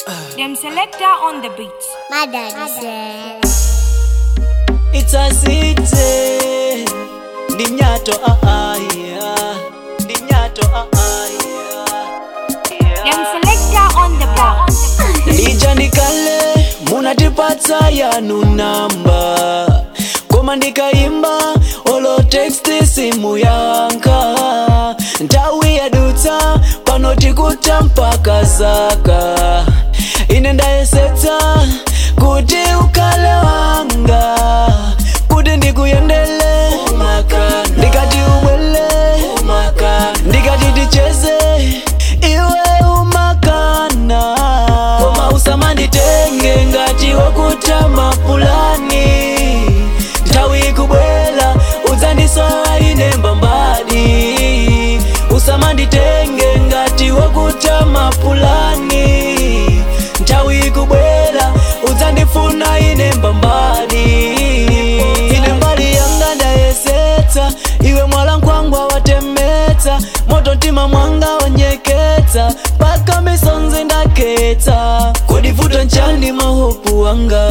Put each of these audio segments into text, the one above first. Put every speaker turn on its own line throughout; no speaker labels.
Them selector on the beat.
My daddy said.
It's a city. Ndi mnyato aaya. Ndi mnyato aaya.
Them selector on the bar.
Lija ndikale munatipatsa yanu namba koma ndikaimba olo teksti simu yanka nthawi yadutsa pano tikuta mpaka zaka ine ndayesetsa kuti ukhale wanga kuti ndikuyendele ndikati ubwele ndikati ticheze iwe umakana koma usamanditenge ngati wakuta mapulani nthawi ikubwela udzandisowa ine mbambadi usamanditenge ngati wakuta mapulani nthawi ikubwela udzandifuna ine mbambadi ine mbali yanga ndayesetsa iwe mwala nkhwangwa watemetsa moto mtima mwanga wanyeketsa paka misonzi ndaketsa kodi vuto nchani mahopu wanga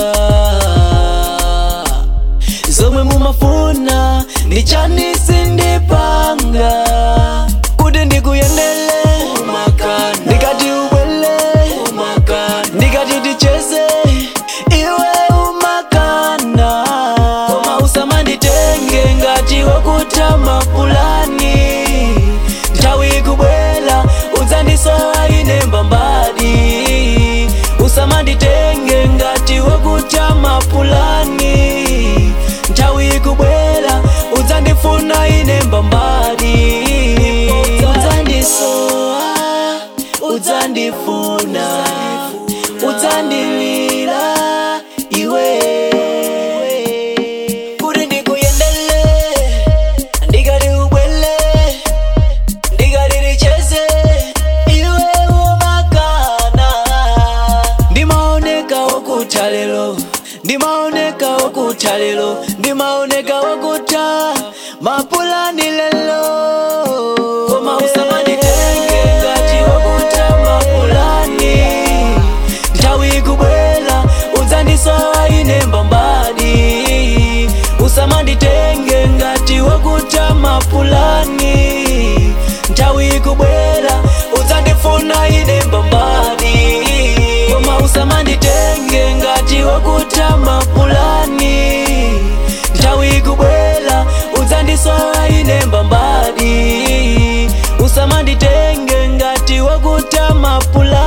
zomwe mumafuna ndi chani sindipanga kuti ndikuyendele ndikati ubwele ndikati ticheze iwe umakana koma usamanditenge ngati wakuta mapulani nthawi ikubwela udzandisowa ine mbambadi usamanditenge ngati wakuta mapulani nthawi ikubwela udzandifuna ine mbambadi udzandisowa udzandifuna udzandilira iwe kuti ndikuyendele ndikati ubwele ndikati ticheze iwe umakana ndimaoneka wakuta lero ndimaoneka wakuta lero ndimaoneka wakuta mapulani lelo koma usamanditenge ngati wakuta mapulani nthawi ikubwela udzandisowa ine mbambadi usamanditenge ngati wakuta mapulani nthawi ikubwela udzandifuna ine mbambadi koma usamanditenge ngati wakuta mapulani nthawi ikubwela udzandisowa ine mbambadi usamanditenge ngati wakuta mapulani